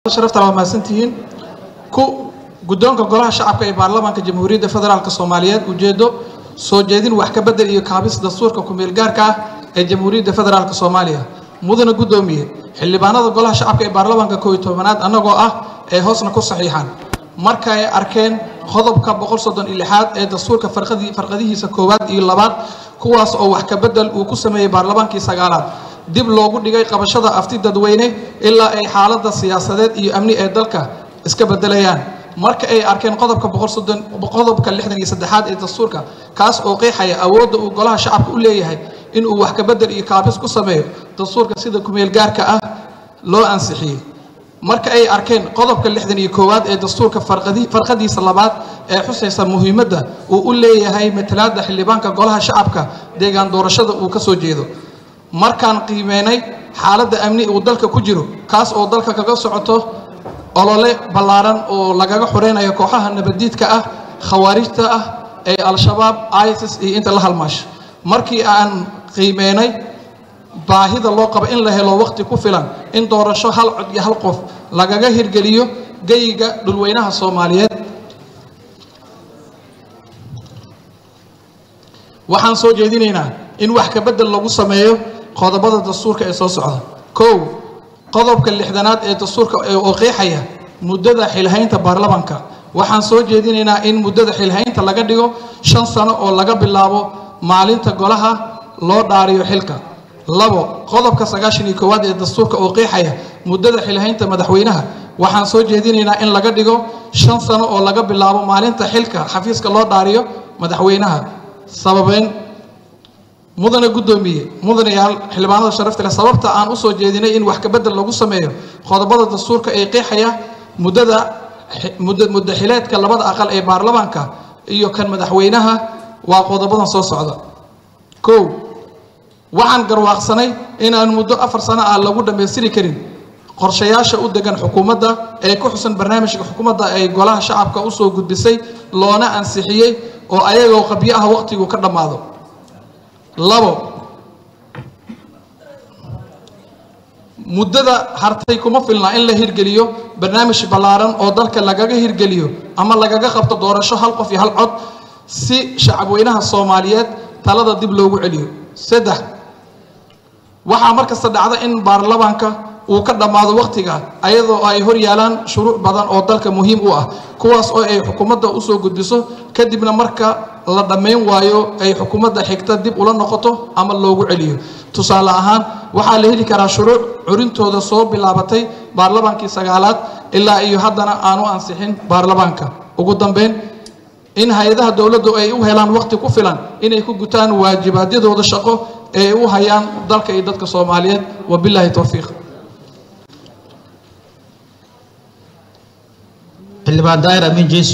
sharafta waa mahadsantihiin ku guddoonka golaha shacabka ee baarlamaanka jamhuuriyadda federaalk soomaaliyeed ujeedo soo jeedin wax ka bedel iyo kaabis dastuurka ku-meel gaarka ah ee jamhuuriyadda federaalk soomaaliya mudana guddoomiye xildhibaanada golaha shacabka ee baarlamaanka kooiy tobanaad annagoo ah ee hoosna ku saxiixan marka ay arkeen qodobka boqol soddon iyo lixaad ee dastuurka farqadii farqadihiisa koowaad iyo labaad kuwaas oo wax ka bedel uu ku sameeyey baarlamaankii sagaalaad dib loogu dhigay qabashada afti dadweyne ilaa ay xaaladda siyaasadeed iyo amni ee dalka iska bedelayaan marka ay arkeen qodobka qodobka lixdan iyo saddexaad ee dastuurka kaas oo qeexaya awoodda uu golaha shacabka u leeyahay inuu wax ka bedel iyo kaabis ku sameeyo dastuurka sida kumeel gaarka ah loo ansixiyey marka ay arkeen qodobka lixdan iyo koowaad ee dastuurka farqadiisa labaad ee xusaysa muhiimadda uu u leeyahay matalaadda xildhibaanka golaha shacabka deegaan doorashada uu ka soo jeedo markaan qiimeynay xaaladda amni uu dalka ku jiro kaas oo dalka kaga socoto olole ballaaran oo lagaga xoreynayo kooxaha nabaddiidka ah khawaarijta ah ee al-shabaab isis iyo inta la halmaasho markii aan qiimeynay baahida loo qabo in la helo waqti ku filan in doorasho hal cod iyo hal qof lagaga hirgeliyo geyiga dhulweynaha soomaaliyeed waxaan soo jeedinaynaa in wax ka bedel lagu sameeyo qodobada dastuurka ee soo socda kow qodobka lixdanaad ee dastuurka oo qeexaya muddada xilhaynta baarlamanka waxaan soo jeedinaynaa in muddada xilhaynta laga dhigo shan sano oo laga bilaabo maalinta golaha loo dhaariyo xilka labo qodobka sagaashan iyo koowaad ee dastuurka oo qeexaya muddada xilhaynta madaxweynaha waxaan soo jeedinaynaa in laga dhigo shan sano oo laga bilaabo maalinta xilka xafiiska loo dhaariyo madaxweynaha sababeyn mudane guddoomiye mudanayaal xildhibaanada sharafta leh sababta aan u soo jeedinay in wax ka bedel lagu sameeyo qodobada dastuurka ee qeexaya muddada muddo xileedka labada aqal ee baarlamaanka iyo kan madaxweynaha waa qodobadan soo socda kow waxaan garwaaqsanay inaan muddo afar sano ah lagu dhammaystiri karin qorshayaasha u degan xukuumadda ee ku xusan barnaamijka xukuumadda ay golaha shacabka usoo gudbisay loona ansixiyey oo ayagoo qabyo ah waqtigu ka dhammaado labo muddada hartay kuma filna in la hirgeliyo barnaamij ballaaran oo dalka lagaga hirgeliyo ama lagaga qabto doorasho hal qof iyo hal cod si shacabweynaha soomaaliyeed talada dib loogu celiyo saddex waxaa markasta dhacda in baarlamaanka uu ka dhammaado wakhtiga ayadoo ay hor yaalaan shuruuc badan oo dalka muhiim u ah kuwaas oo ay xukuumadda usoo gudbiso kadibna marka la dhammayn waayo ay xukuumadda xigta dib ula noqoto ama loogu celiyo tusaale ahaan waxaa la heli karaa shuruuc curintooda soo bilaabatay baarlamaankii sagaalaad ilaa iyo haddana aanu ansixin baarlamaanka ugu dambeyn in hay-adaha dowladdu ay u helaan waqti ku filan inay ku gutaan waajibaadyadooda shaqo ee ay u hayaan dalka iyo dadka soomaaliyeed wabilaahi towfiiq xildhibaan daahir amiin jeesu